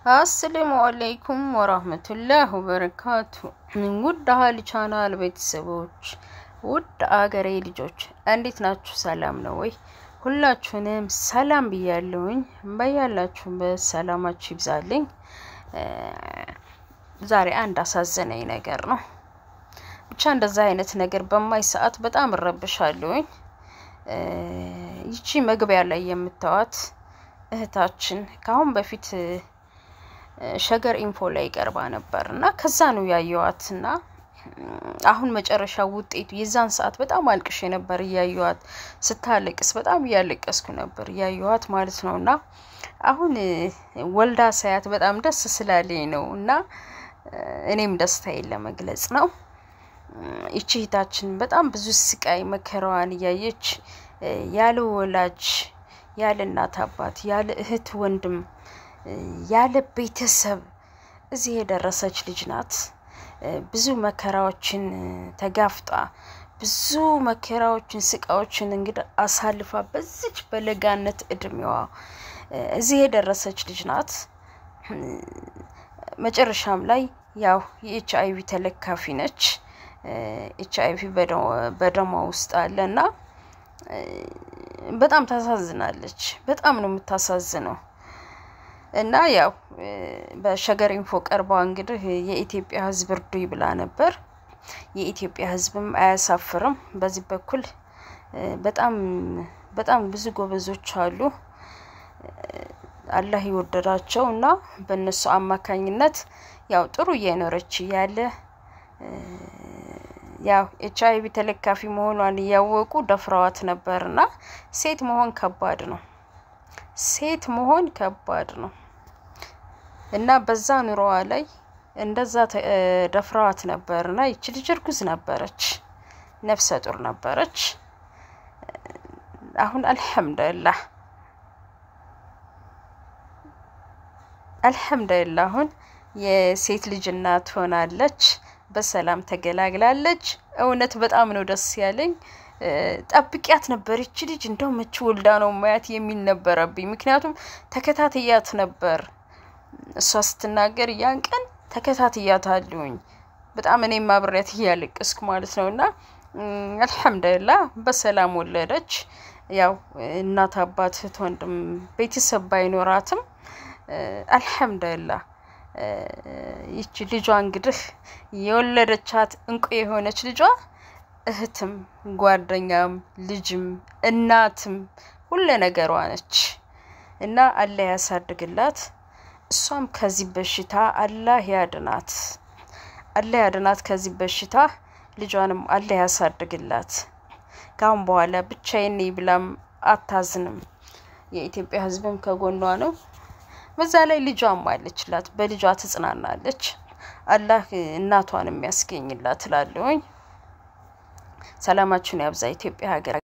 አሰላሙ አለይኩም ወራህመቱላህ ወበረካቱ። ውድ አህል ቻናል ቤተሰቦች፣ ውድ አገሬ ልጆች እንዴት ናችሁ? ሰላም ነው ወይ? ሁላችሁንም ሰላም ብያለሁኝ። በያላችሁበት ሰላማችሁ ይብዛልኝ። ዛሬ አንድ አሳዘነኝ ነገር ነው። ብቻ እንደዛ አይነት ነገር በማይ ሰዓት በጣም እረብሻለሁኝ። ይቺ መግቢያ ላይ የምታዋት እህታችን ከአሁን በፊት ሸገር ኢንፎ ላይ ቀርባ ነበር እና ከዛ ነው ያየዋት እና አሁን መጨረሻ ውጤቱ የዛን ሰዓት በጣም አልቅሼ ነበር እያየዋት ስታለቅስ በጣም እያለቀስኩ ነበር እያየዋት ማለት ነው እና አሁን ወልዳ ሳያት በጣም ደስ ስላለኝ ነው እና እኔም ደስታዬን ለመግለጽ ነው። ይቺ እህታችን በጣም ብዙ ስቃይ መከራዋን እያየች ያለ ወላጅ ያለ እናት አባት ያለ እህት ወንድም ያለ ቤተሰብ እዚህ የደረሰች ልጅ ናት። ብዙ መከራዎችን ተጋፍጣ ብዙ መከራዎችን ስቃዎችን እንግዲህ አሳልፋ በዚች በለጋነት እድሜዋ እዚህ የደረሰች ልጅ ናት። መጨረሻም ላይ ያው የኤች አይቪ ተለካፊ ነች። ኤች አይቪ በደሟ ውስጥ አለ እና በጣም ታሳዝናለች። በጣም ነው የምታሳዝነው። እና ያው በሸገር ኢንፎ ቀርባ እንግዲህ የኢትዮጵያ ሕዝብ እርዱኝ ብላ ነበር። የኢትዮጵያ ሕዝብም አያሳፍርም። በዚህ በኩል በጣም በጣም ብዙ ጎበዞች አሉ። አላህ የወደዳቸው እና በእነሱ አማካኝነት ያው ጥሩ እየኖረች ያለ ያው ኤች አይቪ ተለካፊ መሆኗን እያወቁ ደፍረዋት ነበርና ሴት መሆን ከባድ ነው። ሴት መሆን ከባድ ነው እና በዛ ኑሮዋ ላይ እንደዛ ደፍረዋት ነበርና ይቺ ልጅ እርጉዝ ነበረች፣ ነፍሰ ጡር ነበረች። አሁን አልሐምዱሊላህ አልሐምዱሊላህ አሁን የሴት ልጅ እናት ሆናለች። በሰላም ተገላግላለች። እውነት በጣም ነው ደስ ያለኝ። ጠብቂያት ነበር ይቺ ልጅ እንደው መቼ ወልዳ ነው ማያት የሚል ነበረብኝ። ምክንያቱም ተከታትያት ነበር እሷ ስትናገር ያን ቀን ተከታትያት አለሁኝ በጣም እኔም አብሬያት እያለቀስኩ ማለት ነው። እና አልሐምዱሊላህ በሰላም ወለደች። ያው እናት አባት፣ እህት፣ ወንድም ቤተሰብ ባይኖራትም አልሐምዱሊላህ ይቺ ልጇ እንግዲህ የወለደቻት እንቁ የሆነች ልጇ እህትም ጓደኛም ልጅም እናትም ሁለ ነገሯ ነች እና አላህ ያሳድግላት። እሷም ከዚህ በሽታ አላህ ያድናት፣ አላህ ያድናት ከዚህ በሽታ። ልጇንም አላህ ያሳድግላት። ካሁን በኋላ ብቻዬን ነኝ ብላም አታዝንም። የኢትዮጵያ ሕዝብም ከጎኗ ነው። በዛ ላይ ልጇም አለችላት፣ በልጇ ትጽናናለች። አላህ እናቷን የሚያስገኝላት እላለሁኝ። ሰላማችሁን ያብዛ ኢትዮጵያ ሀገር